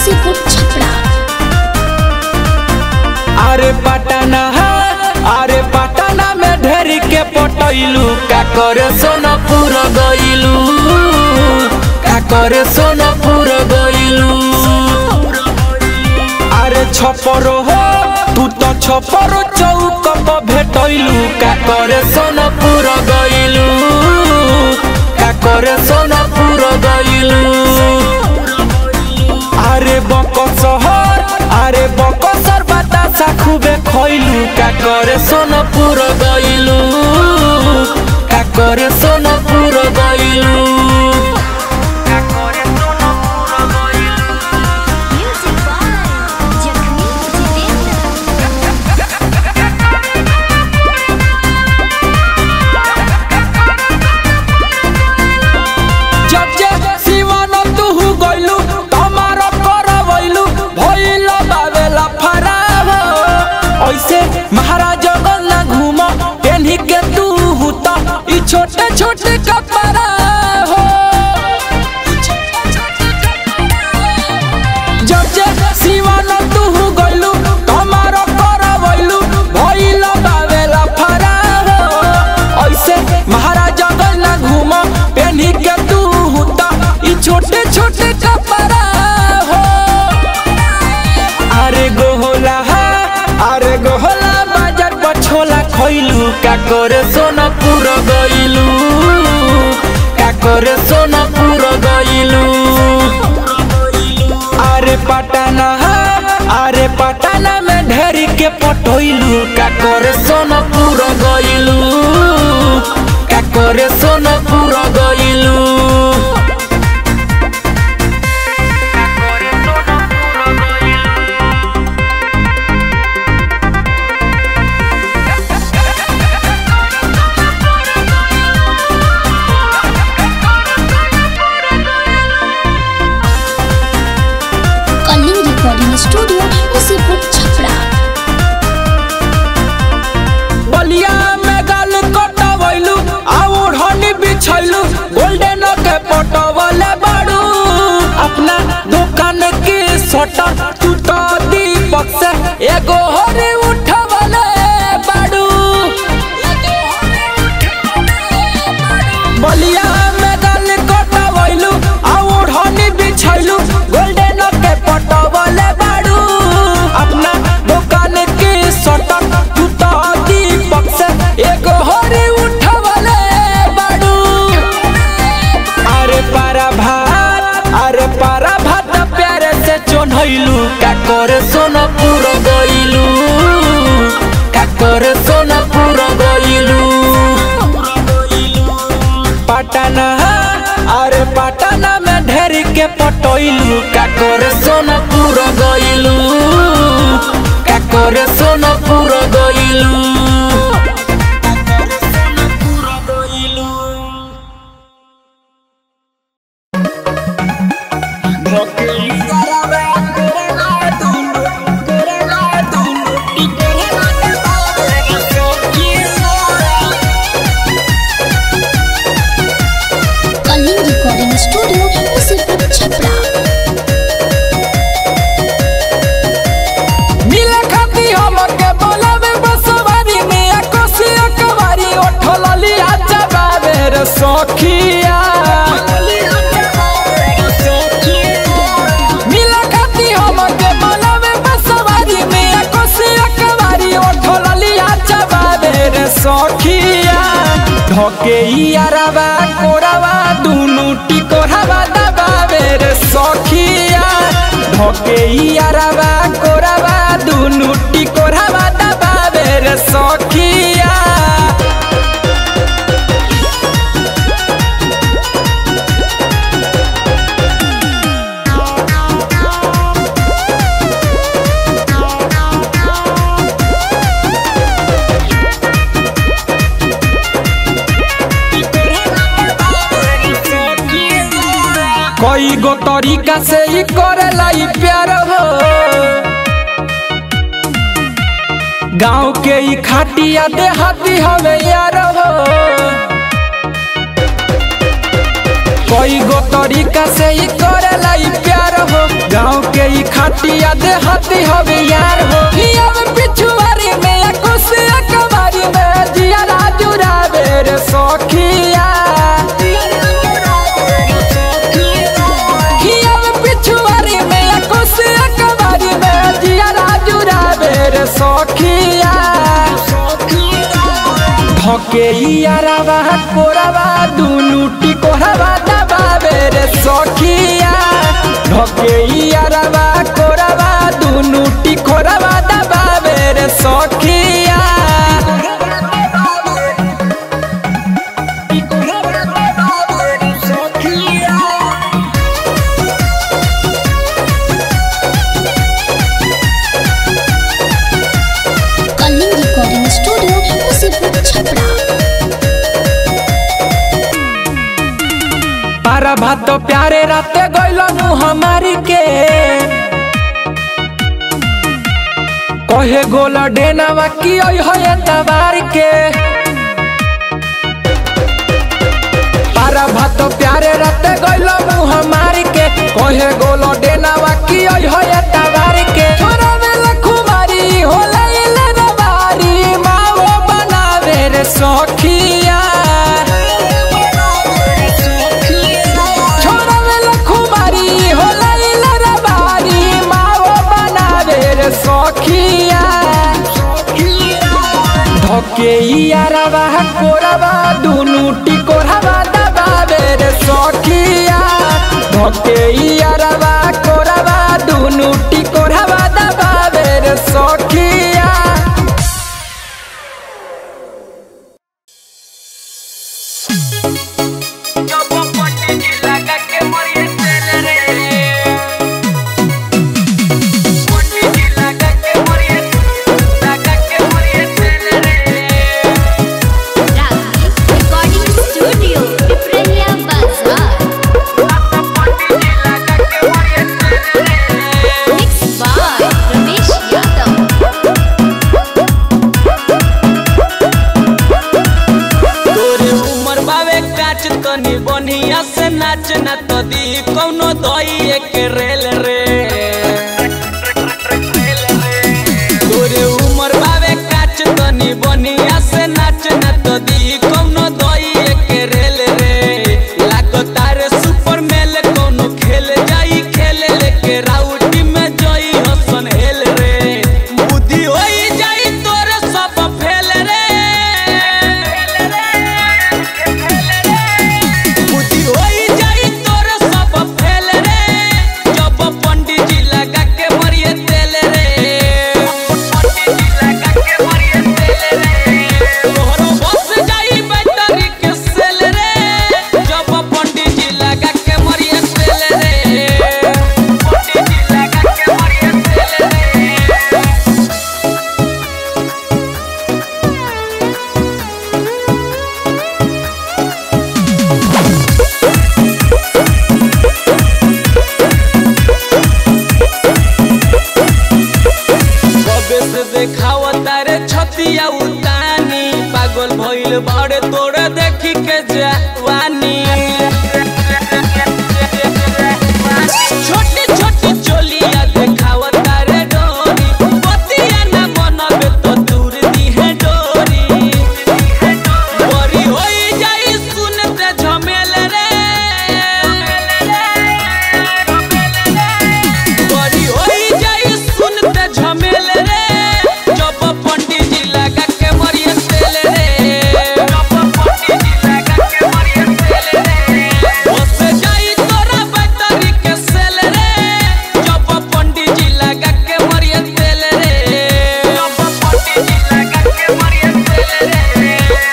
मुसीपुर छपरा अरे पटना अरे पटना में ढेर के पटैलू का करे सोनपुर गइलू का करे सोनपुर गइलू अरे छपरो हो तू तो छपरो चौक पर भेटैलू का करे सोनपुर गइलू का करे सोनपुर गइलू अरे बक शहर अरे बक सर बतासा खूबे खइलू का करे सोनपुर गइलू का करे सोनपुर गइलू का करे सोनपुर गइलू म्यूजिक बाय जखमी जितेंद्र जब जे शिवन तुहु गइलू तमार करवइलू भइल बावेला फराव ऐसे महाराज ना घूम पेन्ही के तू हुता ई छोटे छोटे कपड़ा हो जब जे शिवन तुहु गइलू तमार करवइलू भइल बावेला फराव ऐसे महाराज ना घूम पेन्ही के तू हुता ई छोटे छोटे कपड़ा हो अरे गोहला अरे गोहला बाजार बछोला खइलू का करे सोनपुर गइलू का करे सोनपुर गइलू अरे पटना अरे पटना में ढेर के पटोइलू का करे सोनपुर गइलू का करे सोनपुर गइलू कलिंग रिकॉर्डिंग स्टूडियो मुसीपुर छपरा बलिया में गाल कटवैलू आ ओढ़नी बिछैलू गोल्डन के पटवले बाड़ू अपना दुकान के सटर तू तो दीपक से एगो हरे उठवले बाड़ू बलिया में गाल कटवैलू आ ओढ़नी बिछैलू गोल्डन के पटवले बाड़ू अपना दुकान के सटर तू तो दीपक से एगो हरे उठवले बाड़ू अरे पारा भात अरे पारा भात प्यारे से चोन्हैलू का करे सोनपुर गइलू का करे सोनपुर गइलू पटना अरे पटना में ढेर के पटैलू का करे सोनपुर गइलू का करे सोनपुर गइलू कलिंग रिकॉर्डिंग स्टूडियो मुसीपुर छपरा मिले खाती हमके बोलावे बसवारी में कोसिया कवारी ओठलली आजा बाबे रे सखिया मिले खाती हमके बोलावे बसवारी में कोसिया कवारी ओठलली आजा बाबे रे सखिया धके यारवा कोरावा दुनु टिकोरावा दबावे रे सखिया धके यारवा कोरावा दुनु टिकोरावा दबावे रे सखिया कई गो तरीका से ही करेला ई प्यार हो गाँव के ही खाटिया देहाती हवे यार हो कई गो तरीका से ही करेला ई प्यार हो गाँव के ई खाटिया दे हाथी हवे यार हो हिया में पिछुआरी में या कुसिया कबारी में जिया राजू रावे रे सखिया हिया में पिछुआरी में या कुसिया कबारी में जिया राजू रावे रे सखिया धके यारावा कोरावा दुनु टिकोरावा दबावे रे सखिया धके यारावा कोरावा दुनु टिकोरावा दबावे रे सखिया कलिंग रिकॉर्डिंग स्टूडियो मुसीबत छपरा पारा भात प्यारे राते गइल नु हमारी के कहे गोला डेनावा की ओइ है तबार के पारा भात प्यारे राते गइल नु हमारी के कहे गोला डेनावा की ओइ है तबार के छोरा वेला खुमारी होला इले रबारी माओ बनावे रे सखिया छोरा वेला खुमारी होला इला रबारी माओ बनावे रे सखिया धके यारवा कोरवा दुनु टिकोरवा दबावे रे सखिया धके यारवा कोरवा दुनु टिकोरवा दबावे रे सखिया रिकॉर्डिंग स्टूडियो पिपरिया बाजार मिक्स बाय रमेश यादव तोरे उमर बावे काच तनी बनिया से नाच ना तो दी कौनो दई के रेल रे तोरे उमर बावे काच तनी बनिया से नाच ना तो दी कौनो दई के रेल रे लागो तारे सुपर मेल कौनो खेल जाई खेल लेके राउटी में जोई हसन हेल रे बुद्धि होई जाई तोरे सब फेल रे बुद्धि होई जाई तोरे सब फेल रे जब पंडित जी लगा के मरिए तेल रे पंडित जी लगा के मरिए तेल रे तोहरो बस जाई बैटरी के सेल रे जब पंडित जी लगा के मरिए तेल रे पंडित जी लगा के मरिए तेल रे कबे से देखाव तारे छतिया उतानी पागल भइल बड़े तोरे देखी के जवानी छोटी छोटी चोलिया देखाव तारे डोरी पतिया ना बनबे तो दूर दी है डोरी बड़ी होई जाई सुनते झमेल रे बड़ी होई जाई सुनते झमेल रे जब पंडित जी लगा के मरिए तेल रे जब पंडित जी लगा के मरिए तेल रे बस जाई तोरा बैटरी के सेल रे जब पंडित जी लगा के मरिए तेल रे जब पंडित जी लगा के मरिए तेल रे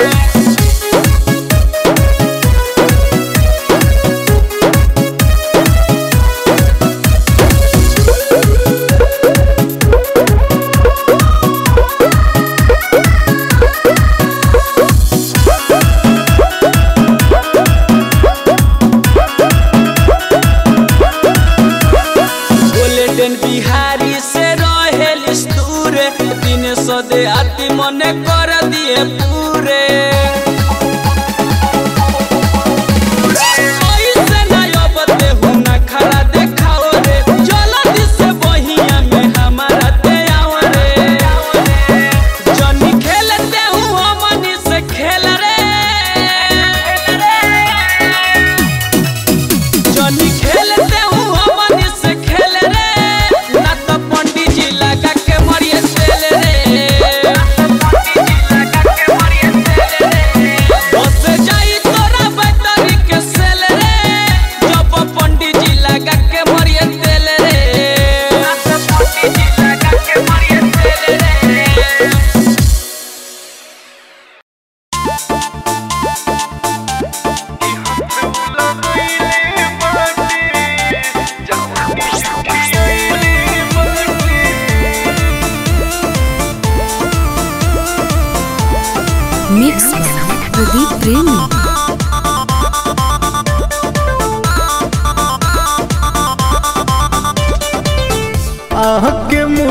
गोल्डन बिहारी से रहेल दूर दिन सदे आती मने कर दिए पूरे ऐसे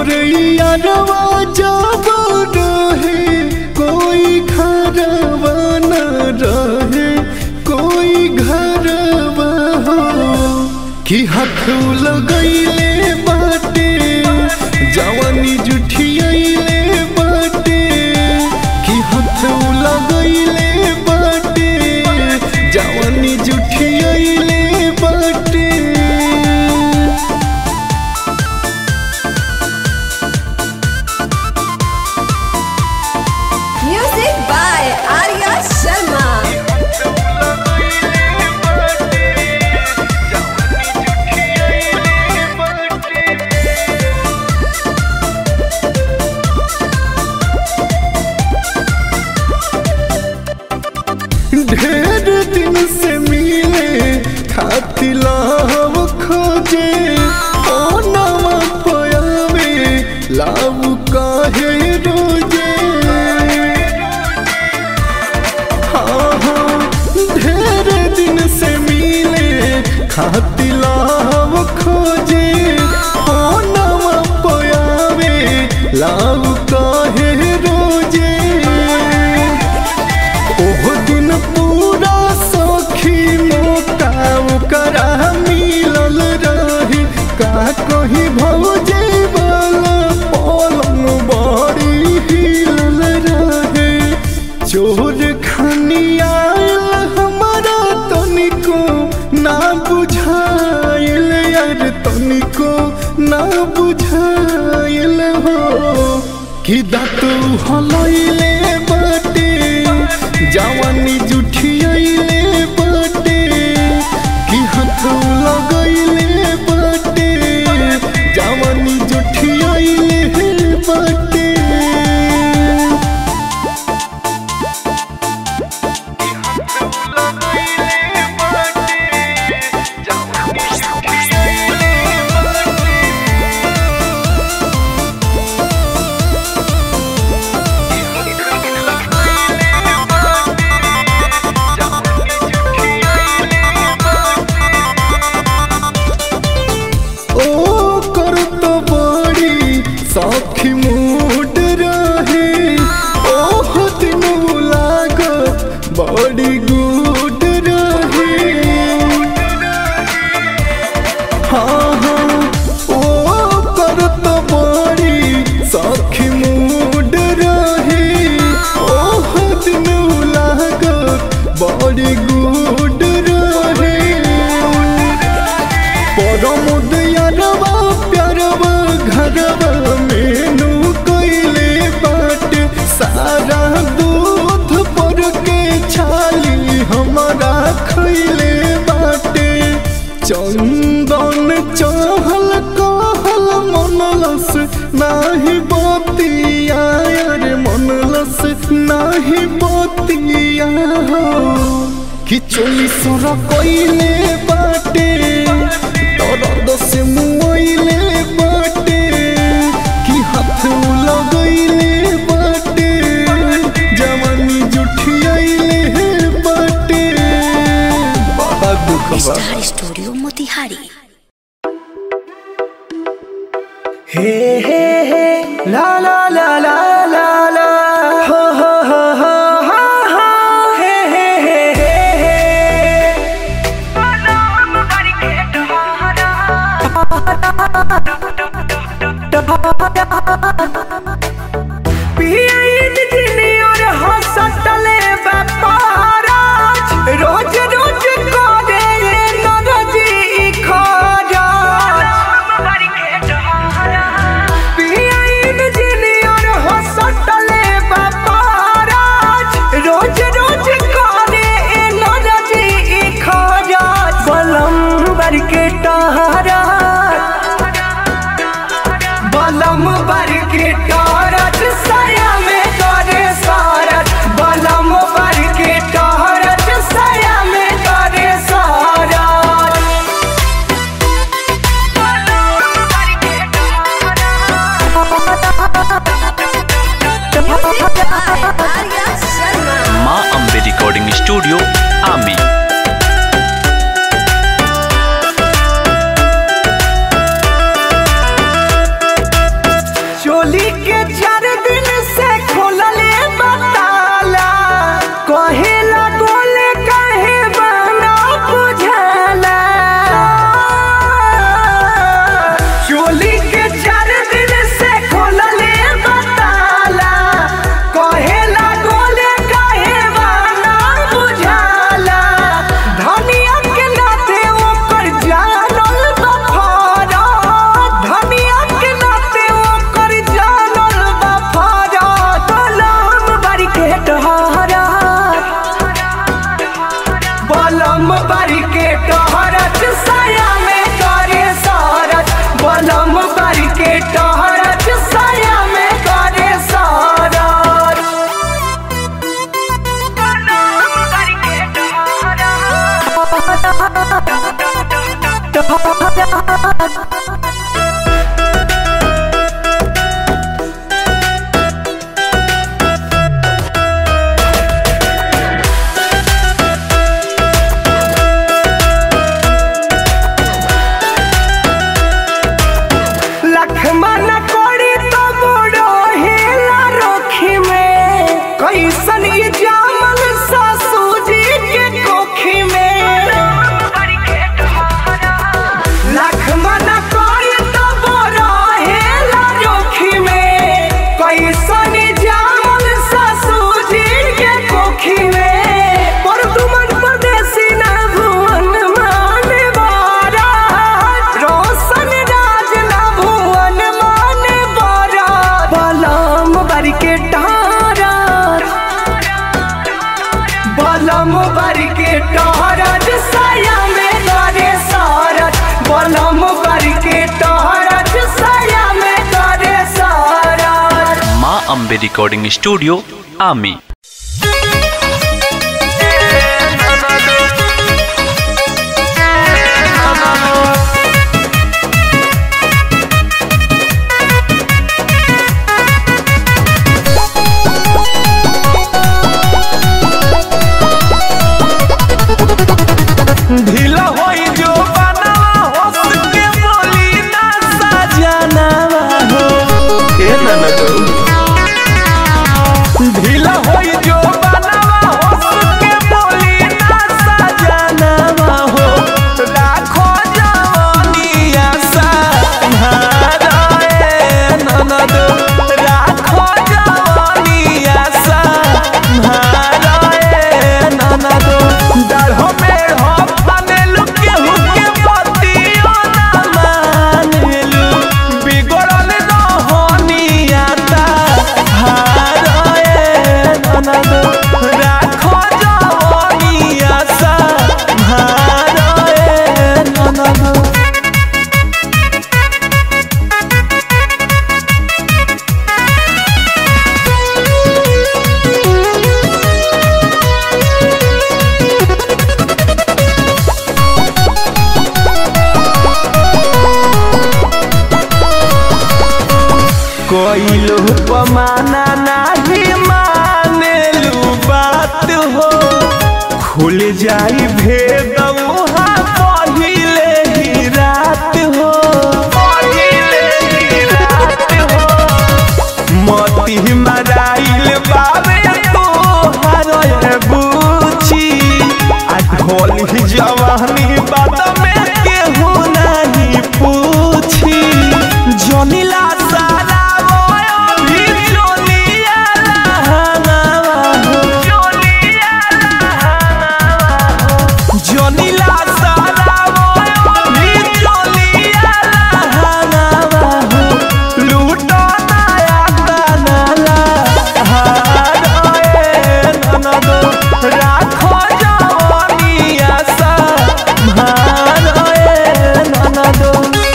मोरे यारवा जब रहे कोई घरवा न रहे कोई घरवा हो कि हाथ लगैले बाटे जवानी जुठियाइले बाटे कि हाथ लगैले बाटे जवानी जुठियाइले बाटे Music by Arya Sharma. ढेर दिन से मिले खातिला हम खोजे ओ नवा पयावे लाभ काहे रोजे हाँ हाँ ढेर दिन से मिले खातिला हम खोजे ओ नवा पयावे लाभ काहे रोजे ओह दिन पूरा सखी मोटा करा मिलल रही का कहीं भौजे वाला पलंग बड़ी हिलल रहे चोर खनी आयल हमारा तनिको ना बुझाइल यार तनिको ना बुझाइल हो कि दातु हलैले बाटे जवानी जुठियाइले बाटे कि हाथ लगैले बाटे जवानी जुठियाइले बाटे ओ कर तो बड़ी सखी मूड रहे ओह दिन लागत बड़ी गुड रहे हाँ हाँ ओ कर तो बड़ी सखी मूड रहे ओह दिन लागत बड़ी गुड रहे परमुदयरवा प्यारवा घरवा मेनू कैले बाट सारा दूध पर के छाली हमारा खैले बाटे चंदन चहल कहल मनलस नाही बतिया रे मनलस नाही बतिया हो कि चोली सोर कइले बाटे दर्द से मुइले बाटे कि हाथ लगइले बाटे जवानी जुठियाइले बाटे बड़ा दुख बा स्टार स्टूडियो मोतिहारी हे हे हे ला ला ला ला ला ला हो हो हो हो हा हा हे हे हे हे हे पियन जिनियर हसतले व्यापाराज रोज रोज करे नरजी खराज पियन जिनियर हस Ambe Recording Studio, Ami. ढीला होई जो बनवा हंस के बोली ना सजनवा हो ए ननदो ढीला होई जो बनवा हंस के बोली ना सजनवा हो राखो जवानिया संभारे ननदो राखो जवानिया संभारे ननदो डरहो मेढ़ो बनेलु केहू के पतियो ना मानेलु बिगड़ल रहनिया ता हारे ननदो राखो जवानिया संभारे ननदो कोई लोग पमाना नहीं मानेलू बात हो खुल जाई भेद वहाँ पहिले ही रात हो पहिले ही रात हो मोती मराइल बाबे तो हरे बूची आ ढोल ही जवानी बात में केहू नहीं पूछी जोनीला सारा वो भी जोनिया लहंगावा हो जोनिया लहंगावा हो जोनीला सारा वो भी जोनिया लहंगावा हो लूटो नया तनला हारे ननदो राखो जवानिया सा भारे ननदो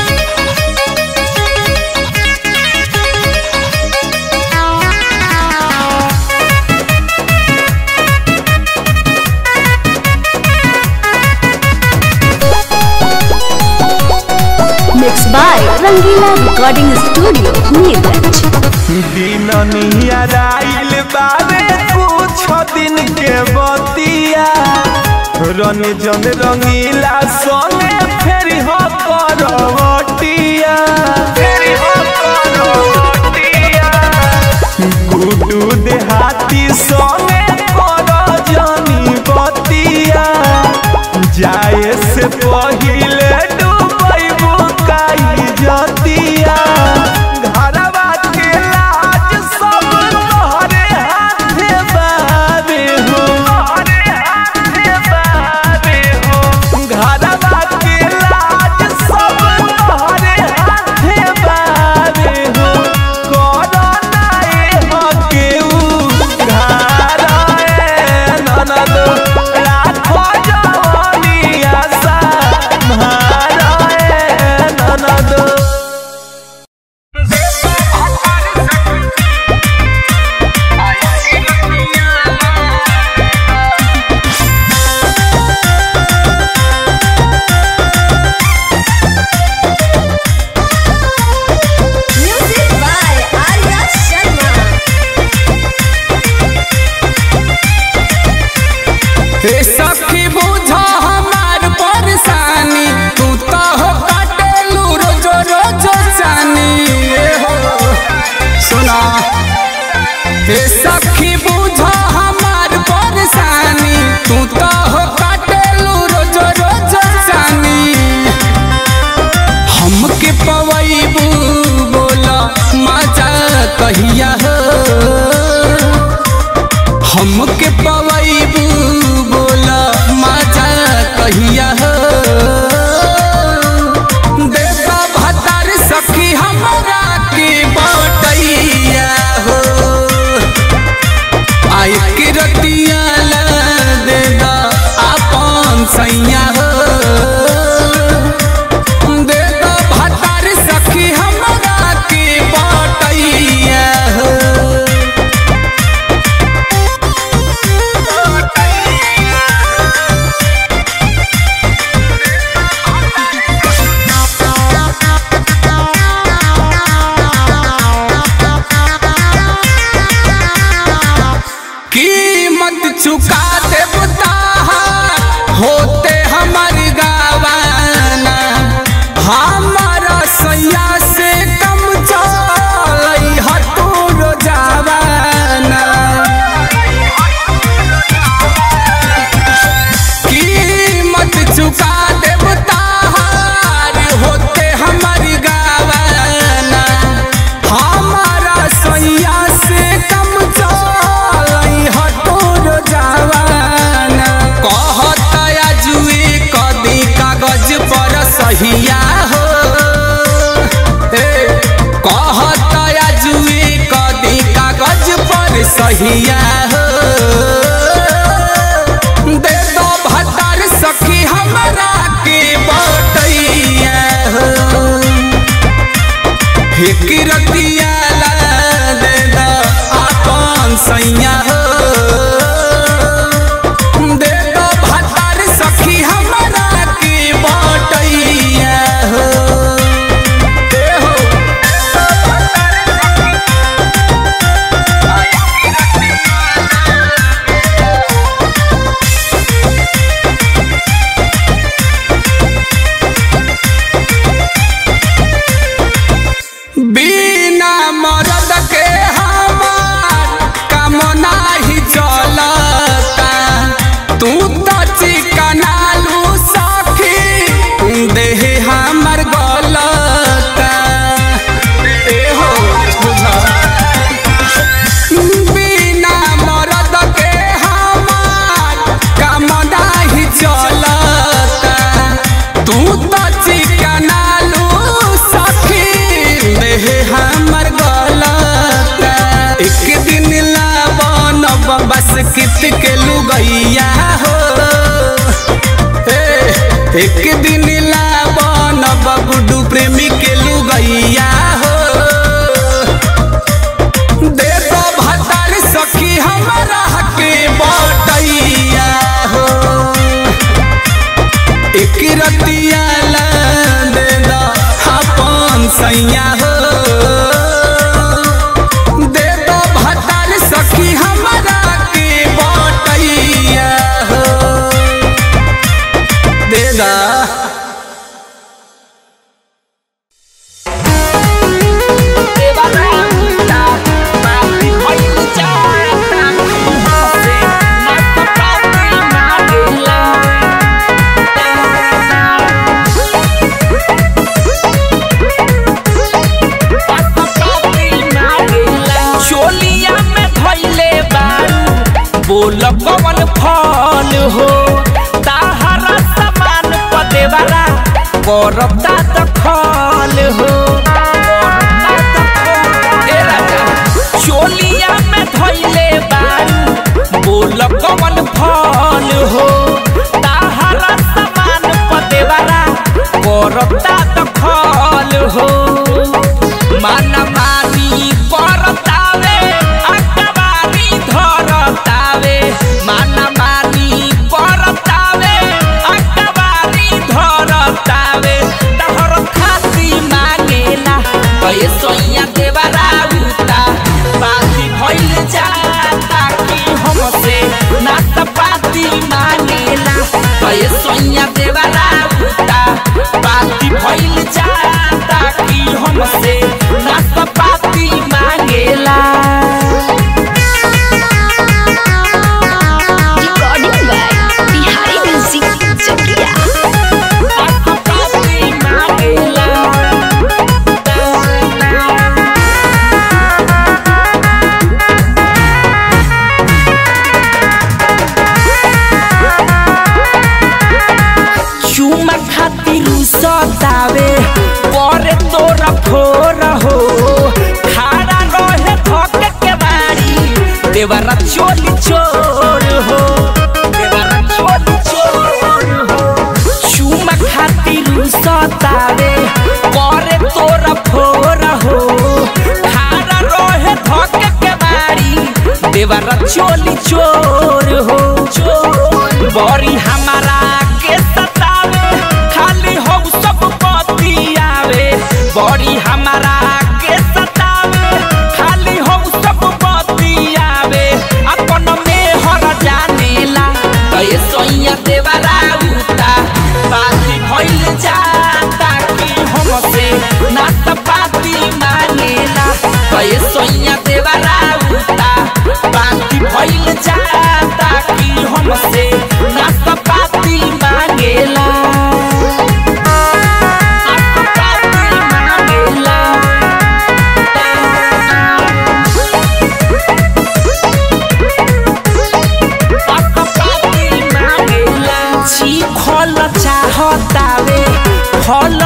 Mixed by Rangila Recording Studio, Neeraj. दिन नियराइल बारे कुछ दिन के बतिया रन जन रंगीला सोने फेरी हो करवटिया फेरी हो करवटिया गुडू देहाती सोने कर जनी बतिया जाए से पहिले डूबई बुकाई जतिया घरवा के लाज सब तोहरे हाथे बाबे हो तोहरे हाथे बाबे हो घरवा के लाज सब तोहरे हाथे बाबे हो कोरोना ए हो केहू घराए ननदो राखो जवानिया सा महाराए ननदो सहिया हो दे दो भतार सखी हमरा के बटैया हो हिकरतिया ला दे दो आपन सैया हो दे दो भतार सखी हमरा के बटैया हो दे हो बिना मरद के हमार काम नाही चलता तू तो चिकनालू सखी देह हमर गलता ए हो बुझा बिना मरद के हमार काम नाही चलता तू तो चिकनालू सखी देह हमर गलता एक दिन लावन बस कित के लुगैया हो ए, एक दिन लावन बबुडू प्रेमी के लुगैया हो दे दो भतार सखी हमरा के बटैया हो एक रतिया ला दे दो अपन सैया हो दे दो भतार सखी हमरा के बटैया हो दे दा चोलिया में धैले बारू बोल कवन फल हो ताहरा समान पदेवरा करता दखल हो करता दखल। ए राजा, चोलिया में धैले बारू बोल कवन फल हो ताहरा समान पदेवरा करता दखल हो मन मानी करतावे अकबारी धरतावे मन मानी करतावे अकबारी धरतावे तहर खाती मांगेला कहे सोइया देवरा उता बाती भइल जाता कि हमसे नात पाती मांगेला कहे सोइया देवरा उता बाती भइल जाता कि हमसे नात पाती मांगेला recording by Bihari music Chakia नात पाती मांगेला चुमा खातिर सतावे परे तोरा फोर हो खाड़ा रहे थक के बारी देवरा चोली चोर हो देवरा चोली चोर हो चुमा खातिर सतावे परे तोरा फोर हो खाड़ा रहे थक के बारी देवरा चोली चोर हो चोर बड़ी हमारा के सतावे खाली हो सब बतियावे बड़ी हमारा के सतावे खाली हो सब बतियावे अपन में हर जानेला कहे सोइया देवरा उता बाती भइल जाता कि हमसे नात पाती मांगेला कहे सोइया देवरा उता बाती भइल जाता कि हमसे नात पाती मांगेला नात पाती मांगेला जी खल चाहतावे फल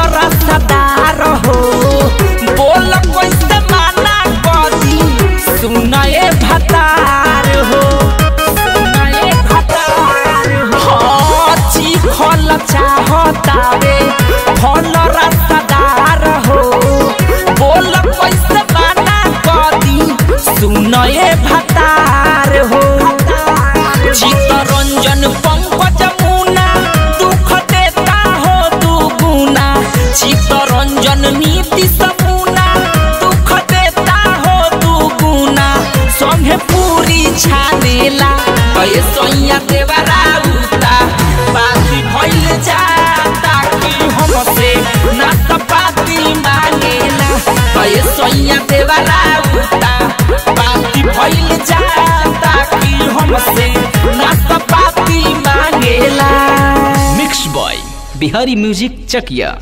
रसदार हो बोल कैसे माना कदी सुन ए भतार हो सुनए भतार हो चिखल चाहतावे फल रसदार हो बोल कैसे माना कदी सुनए भतार हो चित्तरंजन पंकज मुना दुख देता हो दुगुना चित्तरंजन नीति समुना दुख देता हो दुगुना संगे पूरी छानेला कहे सोइया देवरा उता बाती भइल जाता कि हमसे ना त पाती मांगेला कहे सोइया देवरा उता बाती भइल जाता कि हमसे ना त पाती मांगेला mix by Bihari music Chakia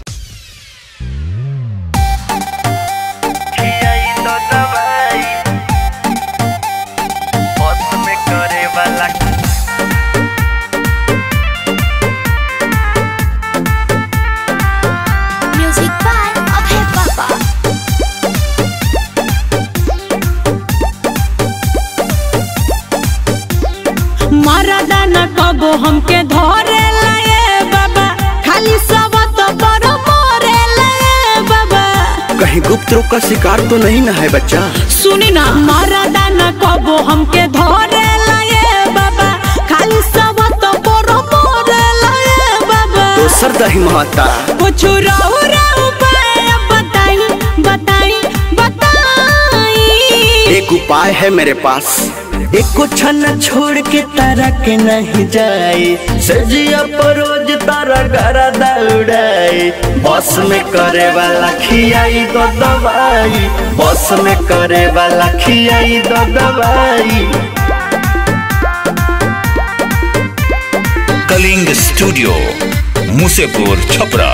music by Abhay Baba मरदा न कबो हमके धरे लाए बाबा खाली सब तो पर मोरे लाए बाबा कहीं गुप्त रोग का शिकार तो नहीं ना है बच्चा सुनी ना मरदा न कबो हमके धरे लाए बाबा खाली सब तो पर मोरे लाए बाबा दोसर दही महता कुछ रहु रहु पाए बताई बताई बताई एक उपाय है मेरे पास एक कुछ न छोड़ के तारा के नहीं जाए सजिया परोज तारा गरा दौड़ाए बस में करे वाला खियाई दो दवाई बस में करे वाला खियाई दो दवाई कलिंग स्टूडियो मुसेपुर छपरा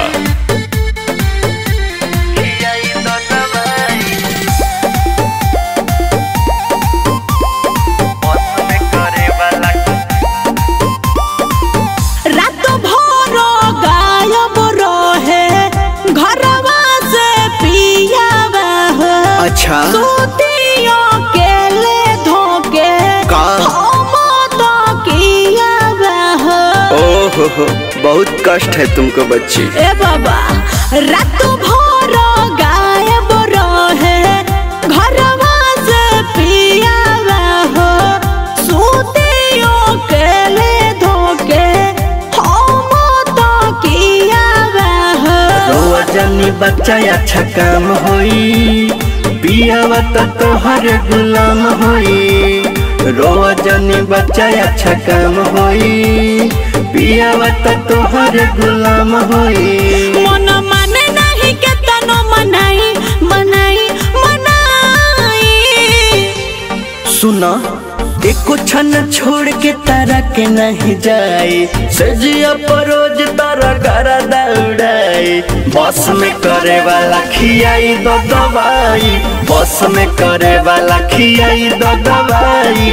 रात भर गायब रहे घरवा से पियावा हो अच्छा सूतियों के ले धोके का? हम तो कियावा हो ओहो हो बहुत कष्ट है तुमको बच्ची ए बाबा रात भर गायब रहे घरवा से पियावा हो सूतियों के ले धोके हम तो कियावा हो रोआ जानी बच्चा अच्छा काम होई पियावा तो तोहर गुलाम होई रोआ जानी बच्चा अच्छा काम होई पियावा तो तोहर गुलाम होई मन माने नहीं के तनो मनाई मनाई मनाई सुना एको छन छोड़ के तारा के नहीं जाए सजिया परोज तारा करा दौड़ाए बस में करे वाला खियाई दो दवाई बस में करे वाला खियाई दो दवाई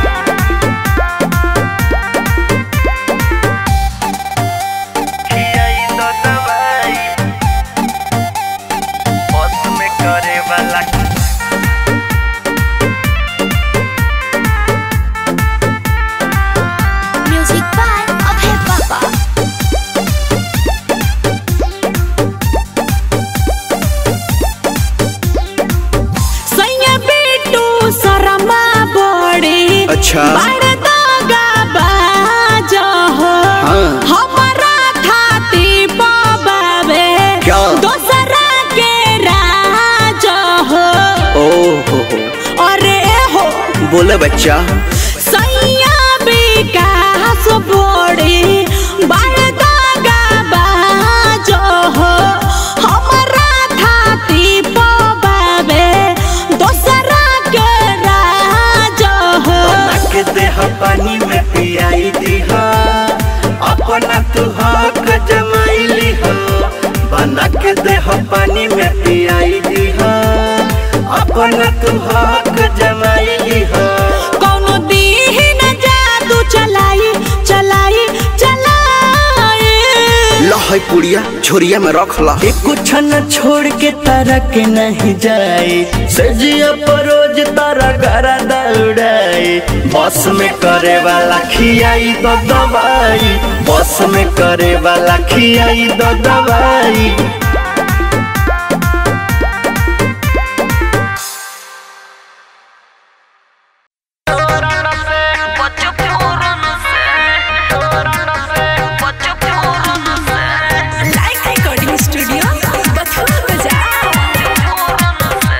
म्यूजिक बाय अभय बाबा सैया बेटू शर्मा बड़ी अच्छा। बड़ दागा बाज हो हाँ। हमारा थाती पबावे क्या? दोसरा के राज हो ओहो हो अरे हो बोले बच्चा सैया विकास बड़ी बड़ दागा बाज हो हमारा थाती पबावे दोसरा के राज हो बना के देह पानी में पियाई दीहा अपना तू हक जमाइली हो बना के देह पानी में पियाई दीहा अपना तू हक जमाइली हो कौनो दीन जादू चलाई चलाई चलाई है पुड़िया छोरिया में रख ला एको छन छोड़ के तारा के नहीं जाए सजिया परोज तारा गरा दौड़ाए बस में करे वाला खियाई दो दवाई बस में करे वाला खियाई दो दवाई लाइक रिकॉर्डिंग स्टूडियो बथुआ बाजार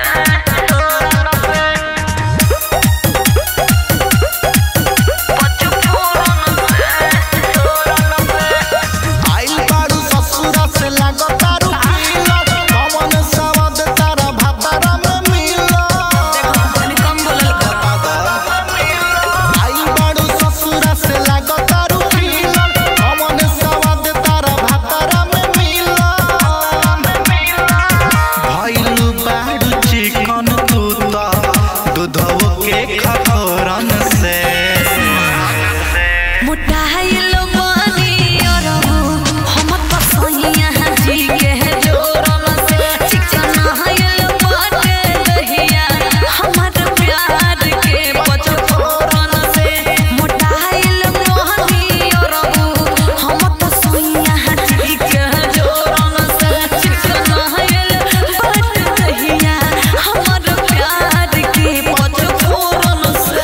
आइल बारू ससुरा से लागो तारू पीला कमन सवाद तारा भातारा में मिला कम बोलल आइल बारू ससुरा से लागो तारू पीला कमन सवाद तारा भातारा में मिला भइलु बारू चिकन तू त दूधव के खखरन से मोटाइल बानी और हम पसैया जी के जोरन से चिकन हाइल बाटे दहिया हमर प्यार के पचफोरन से मोटाइल बानी और हम पसैया जी के जोरन से चिकन हाइल बाटे दहिया हमर प्यार के पचफोरन से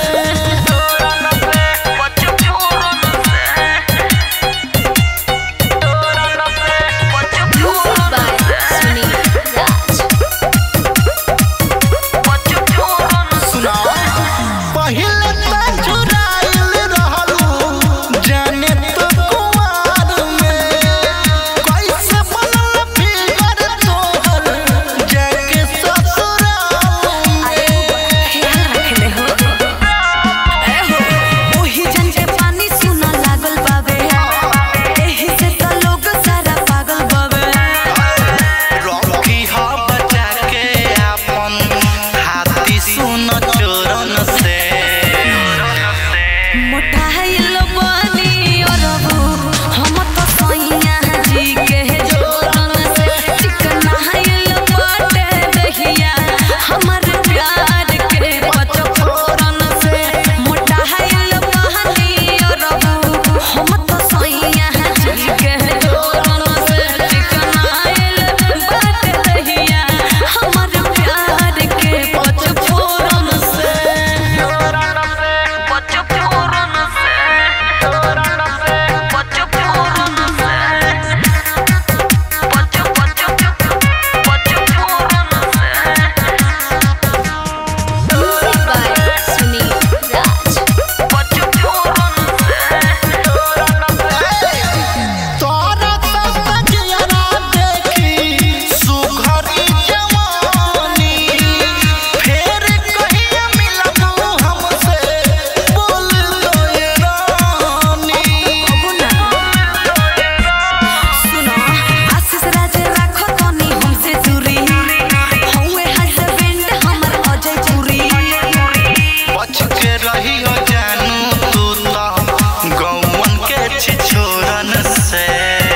पहिले त चुराइल रहलू जाने तो कुआर में कैसे बनल फिगर तोहर जाके ससुराल में ओही जन के पानी सुना लागल बावे एही से त लोग सारा पागल बावे रॉकी हा बचा के अपन हाथी सुन चोरन से मोटाइल बानी और हम तो सैया जी के जोरन से चिकन हाइल बाटे दहिया हमर प्यार के पचफोरन से मोटाइल बानी और हम तो सैया जी के जोरन से चिकन हाइल बाटे दहिया हमर प्यार के पचफोरन से Music by Sunil Raj. तोरा सजरा देखी सुघरी जवानी फेर कहिया मिलबू हमसे बोल लो ये रानी सुनो आशीष राज राखो तनी हमसे दूरी हौवे हस्बैंड हमर अजय पुरी बच के रही हो जानू तू तो गौवन के छिछोरन से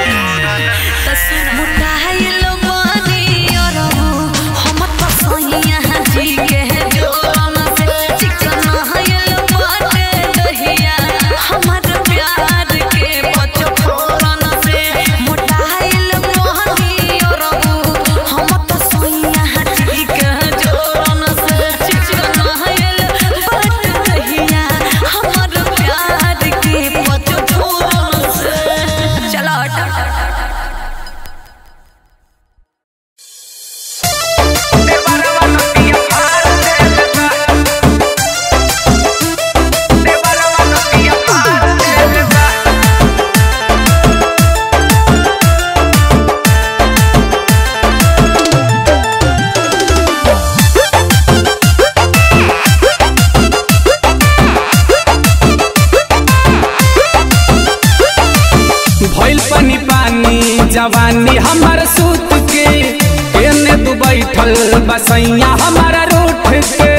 मुटाइल बानी और हम तो सैया जी के जोरन से चिकन हाइल बाटे दहिया हमर प्यार के पचफोरन से मुटाइल बानी और हम तो सैया जी के जोरन से चिकन हाइल बाटे दहिया हमर प्यार के पचफोरन से चलो हट भइल पानी पानी जवानी हमर सूत के एने तू बैठल बसैया हमारा रूठ के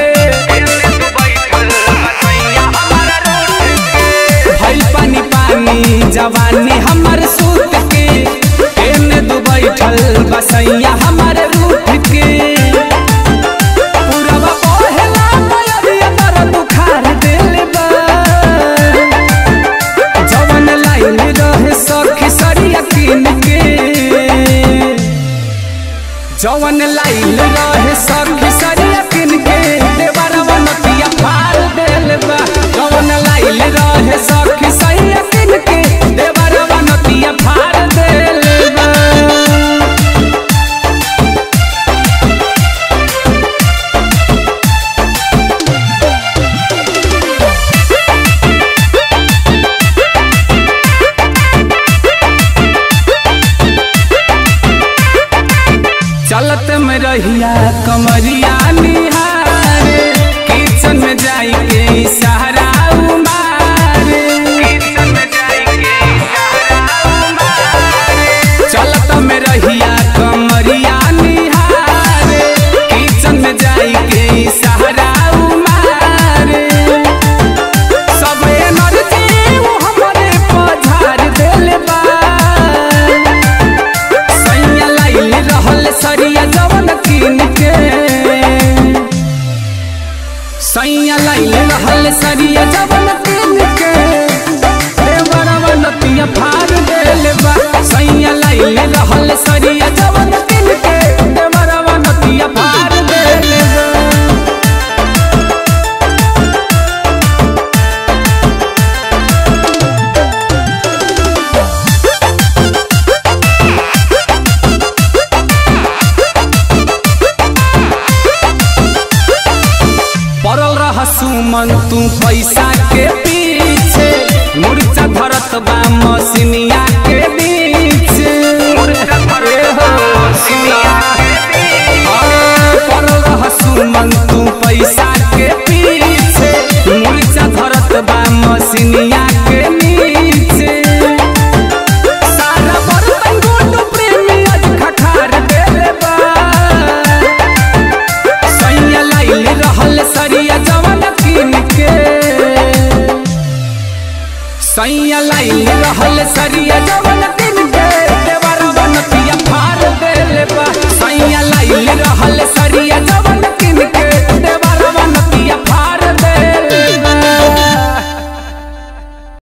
भइल पानी पानी जवानी हमर सूत के जवन लाइल रहे सखी सरिया किन के देवरवा नतिया फाड़ देल बा जवन लाइल रहे सखी सरिया किन के देवरवा नतिया फाड़ देल बा चलत में रहिया कमरिया निहारे किचन में जाई के सहारा उमारे चलत में रहिया कमरिया निहारे किचन में जाई के सहारा उमारे सब एनर्जी वो हमरे पधार देले बा सैया लाइल रहल सरिया जवन किन के सैया लाइल रहल सरिया जवन किन के देवरवा नतिया फाड़ देले बा सैया लाइल रहल सरिया जवन किन के देवरवा नतिया फाड़ देले बा पड़ल रह सुमन तू पैसा के पीछे मुर्चा धरत बा मसिनिया के बीचे ए हो, हाँ, पड़ल रह सुमन तू पैसा के पीछे मुर्चा धरत बा मसिनिया के नीचे सारा बर्तन गुड्डू प्रेमी आज खखार देले बा सैया लाइल रहल सरिया जवन किन के सैया लाइल रहल सरिया जवन किन के देवरवा नतिया फाड़ देले बा सैया लाइल रहल सरिया